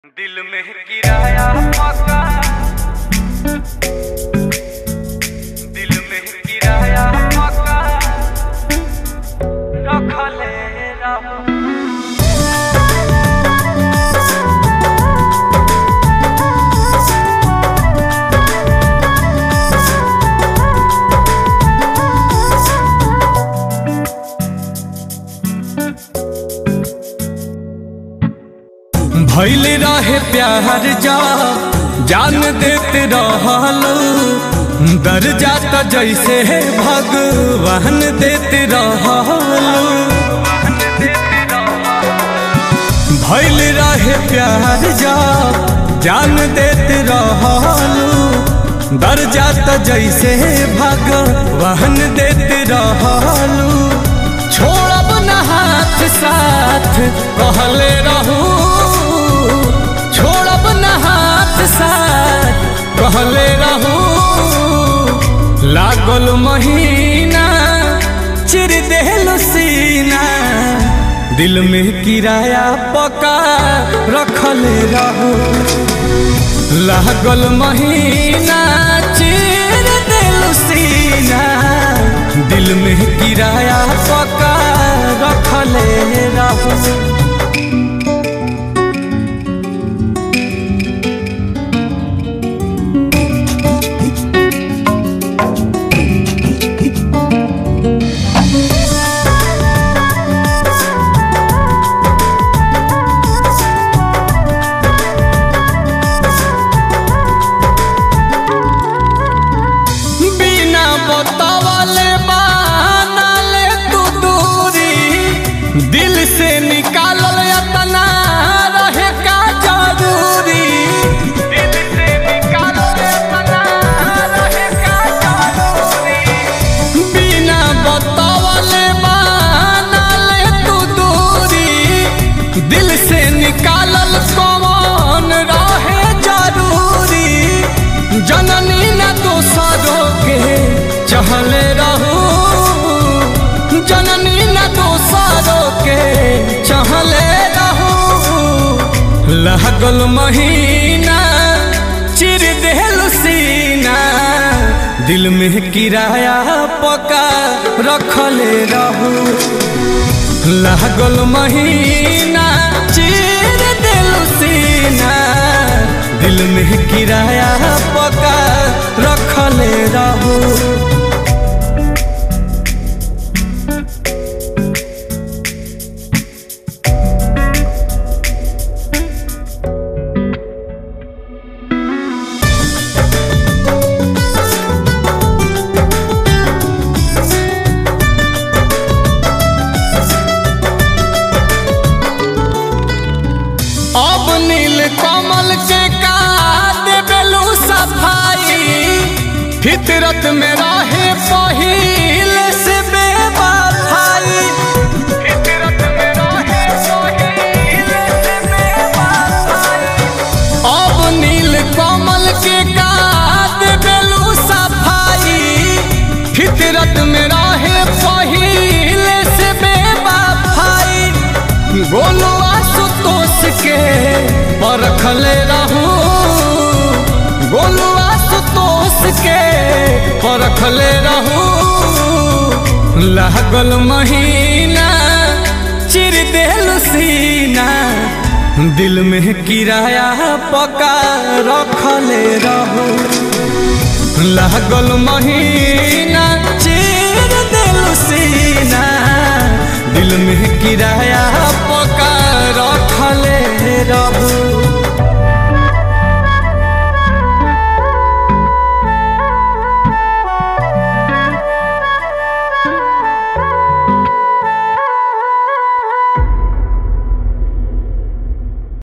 दिल में किराया पका दिल में किराया पका रखले रहो भैल रहे प्यार जा जान देते रहलो दर जाता जैसे भगवान देते रहलो भैल रहे प्यार जा जान देते रहलो दर जाता जैसे भगवान देते रहलो छोड़ब न हाथ साथ कहले रहू छोड़ब न हाथ साथ कहले रहू लागल महीना चिर देहलो सीना दिल में किराया पका रखले रहू लागल महीना चिर देहलो सीना दिल में किराया पका रखले रहू बिना बतावले बानले तू दूरी दिल से निकालल यतना रहे का जरूरी दिल से निकालो अपना रहे का जरूरी बिना बतावले बानले तू दूरी दिल से निकालल कौन रहे जरूरी जननी न दोसरों के चहले रहू जननी न दोसरों के चहले रहू लागल महीना चिर देहल सीना दिल में किराया पका रखले रहू लागल महीना चिर दिल सीना दिल में किराया पका रखले रहू अब नील कमल के का देबेलू सफाई फितरत में रहे पहिल से बेवफाई फितरत में रहे सोहिल से बेवफाई अब नील कमल के का देबेलू सफाई फितरत में रहे पहिल से बेवफाई गोलू आशुतोष के परखले रहू गोलू आशुतोष के परखले रहू लागल महीना चिर देल सीना दिल में किराया पका रखले रहू लागल महीना